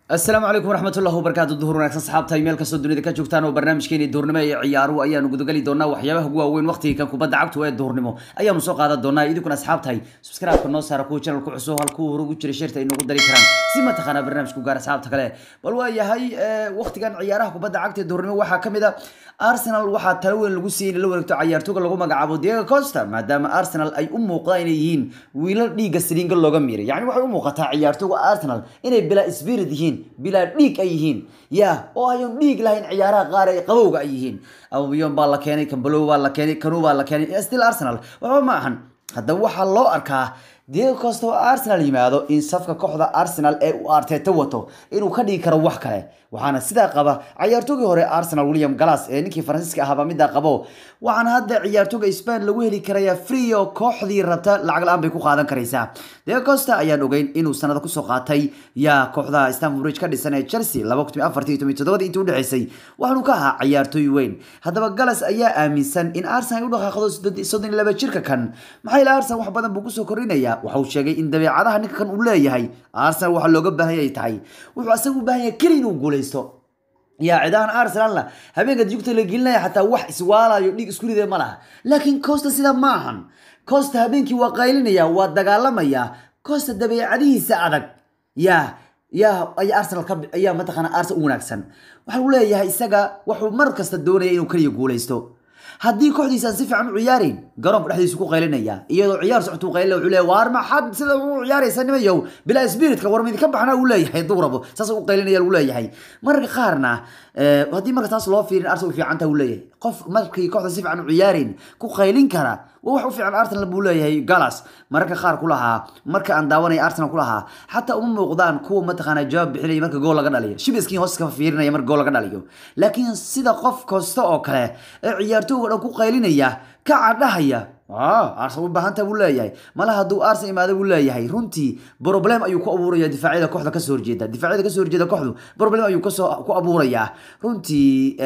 asalaamu calaykum waraxmatullahi wabarakaatu duhur wanaagsan saxaabta meel kastoo dunida ka joogtaan oo barnaamijkeeni duhurnimo ee ciyaaruhu ayaanu gudageli doonaa waxyaabaha ugu waaweyn waqtiga kan kubadda cagtu ee duhurnimo ayaanu soo qaadan doonaa idinkuna asxaabtahay subscribe-ka noo saara kuwa channelku cusub halkuu hore ugu jiray sheerta ay noogu dari karaan si mataqaanaa barnaamijku gaar asxaabta kale bal waa yahay waqtigan ciyaaraha kubadda cagta ee duhurnimo waxaa ka mid a arsenal waxaa talo weyn lagu siiyey in la wareegto cayaartooga lagu magacaabo diego costa maadaama arsenal ay u muuqdaan inay yihiin wiilal dhiigga saliinga looga miiray yacni waxay u muuqataa ciyaartooga arsenal inay bilaa spirit yihiin bilaa dhiig ay yihiin ya oo ayan dhiig lahayn ciyaaraha qaar ee qabowga ay yihiin abubiyon baa la keenay kambalow baa la keenay kanu baa la keenay still arsenal waxba ma ahan haddaba waxaa loo arkaa diego costa oo arsenal yimaado in safka kooxda arsenal ee uu arteta wato inuu ka dhigi karo wax kale waxaana sidaa qaba ciyaartoogii hore arsenal william galas ee ninkii faransiiska ahaaba midaa qabo waxaana hadda ciyaartooga spain lagu heli karaya frio kooxdii rabta lacag la-aan bay ku qaadan karaysaa diego costa ayaan ogeyn inuu sanada kusoo qaatay yaa kooxda stanford bridge ka dhisan ee chelsea laba kun afartii toban toddobadii intii udhexeysay waxaanu ka ahaa ciyaartooy weyn haddaba galas ayaa aaminsan in arsenal ay u dhaqaaqdo soddon iyo laba jirka kan maxaa ila arsenal wax badan buu kusoo kordhinaya waxa uu sheegay in dabeecadaha ninka kan uu leeyahay arsenal waxa looga baahan yahay tahay wuxuu asaga u baahan yahay keli inuu guuleysto yaa cidahan arsenalna habeenka jugta la gelinaya xataa wax iswaalayo dhiig isku ridee ma laha laakiin costa sida ma ahan costa habeenkii waa qaylinaya waa dagaalamaya costa dabeecadihiisa adag yaa yaa ay arsenal ka ayaa mataqaana arsenal u wanaagsan waxa uu leeyahay isaga wuxuu mar kasta doonaya inuu keliya guuleysto haddii kooxdiisa aan si fiican u ciyaarin garoonka dhexdiisu ku qaylinaya iyadoo ciyaar socota u qaylina wuxuu leeyahay waar maxad sida u ciyaaraysa nimayow bilaa spiritka war midinka baxna uu leeyahay hadduu rabo saas u qaylinaya uu leeyahay mararka qaarna haddii marka taas loo fiirin arsenal u fiican taha uu leeyahay qof markii kooxda si fiican u ciyaarin ku qaylin kara waa wax u fiican arsenal buu leeyahay galas mararka qaar ku lahaa marka aan daawanaya arsenal ku lahaa xataa uma muuqdaan kuwa mataqaana jawaab bixinaya marka gool laga dhaliyo shibiskiin hoos ka fiirinaya marka gool laga dhaliyo laakiin sida qof kasta oo kale ee ciyaartooyga dhan ku qaylinaya ka cadhahaya arsenal u baahanta buu leeyahay mala hadduu arsenal imaado buu leeyahay runtii problem ayuu ku abuuraya difaacyada kooxda kasoo horjeeda difaacyada kasoo horjeeda kooxdu problem ayuu kasoo ku abuurayaa runtii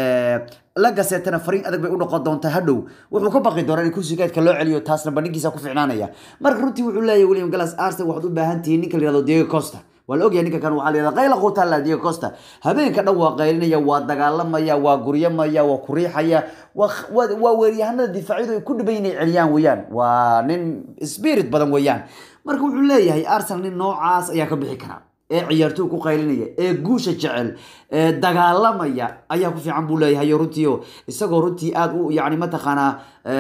la gaseetana fariin adag bay u noqon doontaa hadhow wuxuu ka baqi doonaa in kursigeedka loo celiyo taasna bandhigiisa ku ficnaanaya marka runtii wuxuu leeyahay william galas arsenal waxaad u baahan tihiin ninka la yihahdo diego costa waa la ogyahay ninka kan waxaa la yihahda qayla quutaala diego costa habeenka dhan waa qaylinaya waa dagaalamaya waa guryamaya waa kuriixaya waa weeryahanada difaacyadu ay ku dhiban inay celiyaan weeyaan waa nin spirit badan weeyaan marka wuxuu leeyahay arsenal nin noocaas ayaa ka bixi karaa ee ciyaartooy ku qaylinaya ee guusha jecel ee dagaalamaya ayaa ku fiican buu leeyahay runtiio isagoo runtii aad u yani mataqaanaa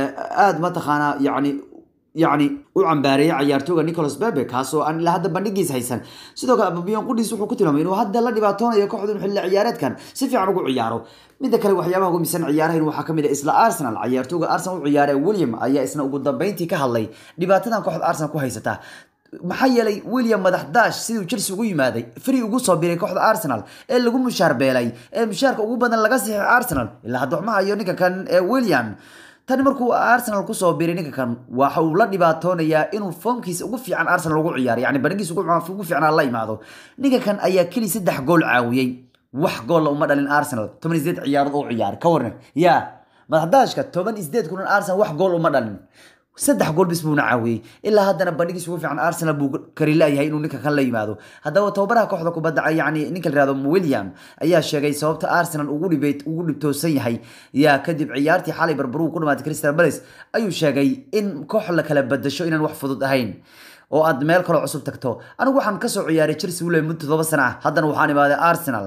aad mataqaanaa yani yani u cambaareeyay ciyaartooga nicholas bebe kaasoo aan ilaa hadda bandhigiis haysan sidoo kale ababiyon qudhiis wuxuu ku tilmaamay inuu hadda la dhibaatoonayo kooxdu in xilli ciyaareedkan si fiican ugu ciyaaro midda kale waxyaabaha ugu misan ciyaarahan waxaa kamid ah isla arsenal ciyaartooga arsenal u ciyaare william ayaa isna ugu dambeyntii ka hadlay dhibaatadan kooxda arsenal ku haysata maxaa yeelay william madax daash siduu chelsea ugu yimaaday free ugu soo biray kooxda arsenal ee lagu mushaar beelay ee mushaarka ugu badan laga siixay arsenal ilaa hadda waxma hayo ninka kan ee william tani markuu arsenal kusoo biray ninka kan waxa uu la dhibaatoonayaa inuu foomkiisa ugu fiican arsenal ugu ciyaaro yani bandhigiisa ugu fiicnaa la imaado ninka kan ayaa keli saddex gool caawiyey wax goolla uma dhalin arsenal toban iyo sideed ciyaarood oo ciyaaray ka warran ya madaxdaashka toban iyo sideed kulan arsenal wax gool uma dhalin saddex gool bis buuna caawiyey ilaa haddana bandhigiis ugu fiican arsenal buu kari laayahay inuu ninka kan la yimaado haddaba tababaraha kooxda kubadda yani ninka la yihahdo william ayaa sheegay sababta arsenal ugu dhibay ugu dhibtoosan yahay yaa kadib ciyaartii xalay barbaruu ku dhamaatay crystal palace ayuu sheegay in koox la kala badasho inaan wax fudud ahayn oo aad meel kaloo cusub tagto anigu waxaan kasoo ciyaaray chelsea wule muddo todoba sana ah haddana waxaan imaaday arsenal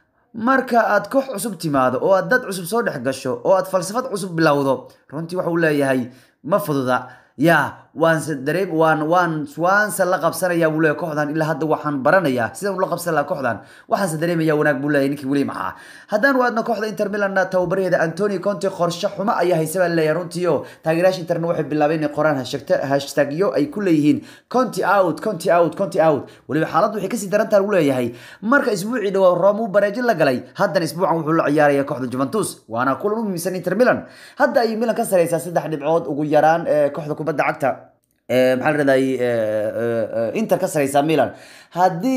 marka aad koox cusub timaado oo aad dad cusub soo dhex gasho oo aad falsafad cusub bilowdo runtii waxa uu leeyahay ma fududa ya waanse dareem waan waan waanse la qabsanaya buu leeyahay kooxdan ilaa hadda waxaan baranayaa sidaan ula qabsan lahaa kooxdan waxaanse dareemaya wanaag buu leeyahay ninkii william ahaa haddaan waadna kooxda inter milan tababaraheeda antoni conte qorshe xumo ayaa haysa baa leeyahay runtii oo taageerayaasha interna waxay bilaabeen inay qoraan hashtagyo ay ku leeyihiin conti out conti out conti out weliba xaaladdu waxay kasii daran taha lagu leeyahay marka isbuucii dhawaa rome uu bareejo la galay haddana isbuucan wuxuu la ciyaaraya kooxda juventus waana kulan u muhiimsan inter milan hadda ay milan ka sareysaa saddex dhibcood ugu yaraan kooxda kubadda cagta maxaa la raday inter ka sareysaa milan haddii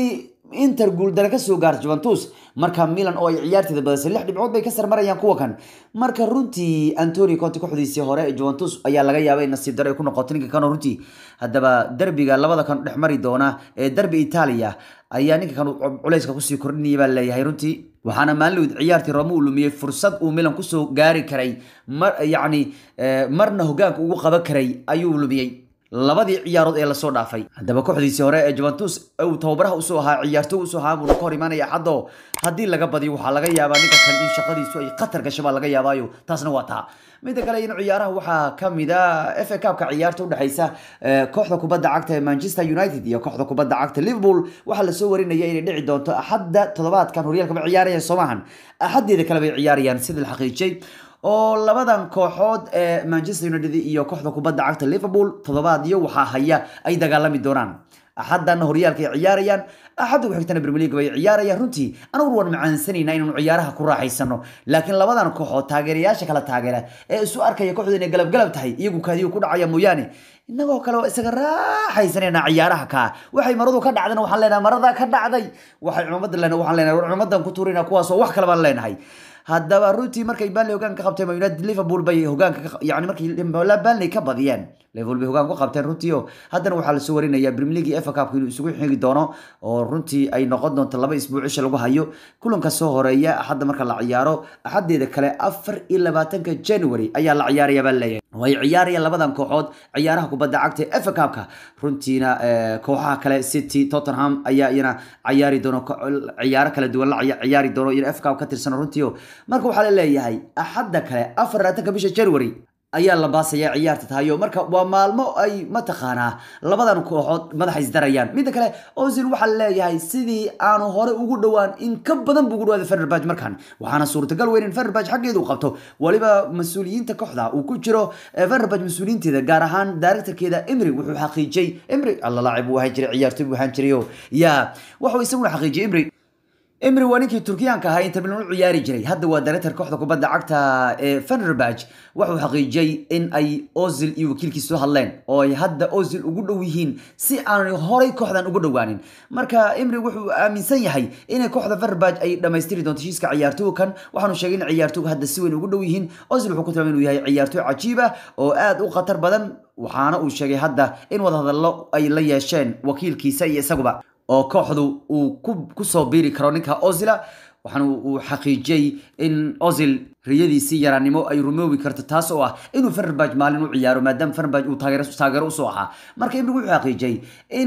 inter guuldare kasoo gaarta juventus marka milan oo ay ciyaarteeda badisay lix dhibcood bay ka sarmarayaan kuwa kan marka runtii antonio conte kooxdiisii hore ee juventus ayaa laga yaabay in nasiib daro ay ku noqoto ninka kan runtii haddaba derbiga labada kan dhex mari doona ee derbi italia ayaa ninka kan culayska kusii kordhinaya baa leeyahay runtii waxaana maalinlowd ciyaartii rome uu lumiyey fursad uu milan kusoo gaari karay mar yacni marna hogaanka ugu qaban karay ayuu lumiyey labadii ciyaarood ee lasoo dhaafay haddaba kooxdiisii hore ee juventus uu tababaraha usoo ahaa ciyaarto usoo ahaa buuna ka hor imaanaya xaddo haddii laga badiyo waxaa laga yaabaa ninka kan in shaqadiisu ay khatar gasho baa laga yaabaayo taasna waa taa midda kale in ciyaaraha waxaa kamid a f a cupka ciyaarta udhexeysa kooxda kubadda cagta ee manchester united iyo kooxda kubadda cagta liverpool waxaa lasoo warinaya inay dhici doonto axadda toddobaadkan horyaalka ma ciyaarayaan soomahan axaddeeda kale bay ciyaarayaan sida la xaqiijiyey oo labadan kooxood ee manchester united iyo kooxda kubadda cagta liverpool toddobaadyo waxaa haya ay dagaalami doonaan axadana horyaalka ay ciyaarayaan axadda ku xigtana premier league bay ciyaarayaan runtii anagu waan macaansanayna inaanu ciyaaraha ku raaxaysano laakiin labadan kooxood taageerayaasha kala taageera ee isu arkaya kooxdu inay galab galab tahay iyagu kaadiyo ku dhacaya mooyaane inagoo kale oo isaga raaxaysanayna ciyaaraha kaa waxay maradu ka dhacdana waxaan leenahay marada ka dhacday waxay cumamadda lena waxaan leenahay war cumadan ku tuurina kuwaasoo wax kale baan leenahay haddaba runtii markay banley hogaan ka qabteen united liverpool bay hogaanka yani markay banley ka badiyeen liverpool bay hogaan ku qabteen runtii oo haddana waxaa lasoo warinaya premier league efa cupka inuu isugu xigi doono oo runtii ay noqon doonto laba isbuuc isha lagu hayo kulanka soo horeeya axadda marka la ciyaaro axaddeeda kale afar iyo labaatanka january ayaa la ciyaaraya baa leeyahay way ciyaarayaan labadan kooxood ciyaaraha kubadda cagta ee efa cupka runtiina kooxaha kale city tottenham ayaa iyana ciyaari doono ciyaaro kala duwan la ciyaari doono iyana efa cup ka tirsan runtii oo marka waxaa la leeyahay axadda kale afar labaatanka bisha january ayaa la baasaya ciyaarta tahayo marka waa maalmo ay mataqaanaa labadan kooxood madaxa isdarayaan midda kale ozil waxaa leeyahay sidii aanu hore ugu dhowaan in ka badan buu ugu dhawaaday fenerbaj markan waxaana suurtagal weyn in fenerbaj xaggeedu qabto waliba mas-uuliyiinta kooxda uu ku jiro fenerbaj mas-uuliyiinteeda gaar ahaan directorkeeda emry wuxuu xaqiijiyey emry alla laacib uu ahaan jiray ciyaartoy buu ahaan jiray ya wuxuu isaguna xaqiijiyey emry emry waa ninkii turkiyaanka ahaa inta milan u ciyaari jiray hadda waa director kooxda kubadda cagta ee fenerbaj wuxuu xaqiijiyey in ay ozil iyo wakiilkiis soo hadleen oo ay hadda ozil ugu dhow yihiin si aanay horay kooxdan ugu dhowaanin marka emry wuxuu aaminsan yahay inay kooxda fenerbaj ay dhammaystiri doonto heshiiska ciyaartooga kan waxaanu sheegay in ciyaartooga hadda si weyn ugu dhow yihiin ozil wuxuu ku tilmaamay inuu yahay ciyaartooy cajiib ah oo aad u khatar badan waxaana uu sheegay hadda in wadahadallo ay la yeesheen wakiilkiisa iyo isaguba oo kooxdu uu kusoo biiri karo ninka ozila waxaana uu xaqiijiyey in ozil riyadiisii yaraannimo ay rumoobi karto taas oo ah inuu fenerbaj maalin u ciyaaro maadaama fenerbaj uu taageero usoo ahaa marka imri wuxuu xaqiijiyey in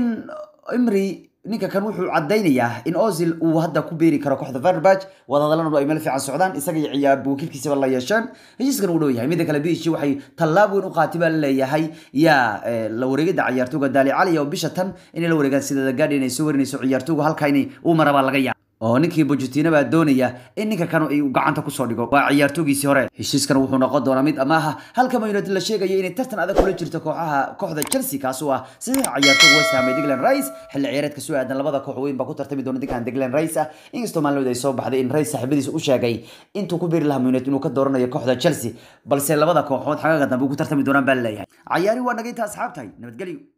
imri ninka kan wuxuu cadaynayaa in ozil uu hadda ku beeri karo kooxda fenerbaj wadahadalana ay meel fiican socdaan isaga iyo ciyaar wakiilkiisaba la yeesheen heshiiskan uu dhow yahay midda kale bishi waxay tallaab weyn u qaatay baa laleeyahay yaa la wareegida ciyaartooga daali cali oo bisha tan inay la wareegaan sida the guardian ay soo warinayso ciyaartooga halka inay uu marabaa laga yaaba oo ninkii Pochettino baa doonaya in ninka kan ay gacanta ku soo dhigo waa ciyaartoogiisii hore heshiiskan wuxuu noqon doonaa mid amaaha halka Man United la sheegayo inay tartan adag kula jirto kooxaha kooxda Chelsea kaas oo ah sidii ciyaartooga West Ham Declan Rice xilli ciyaareedka soo aadan labada koox weyn baa ku tartami doona ninkan Declan Rice ah inkastoo maalmood ay soo baxday in Rice saaxiibadiisa u sheegay intuu ku biiri lahaa Man United inuu ka dooranayo kooxda Chelsea balse labada kooxood xagaga dambe ku tartami doonaan baa leeyahay ciyaari waa naga inta asxaabtay nabadgelyo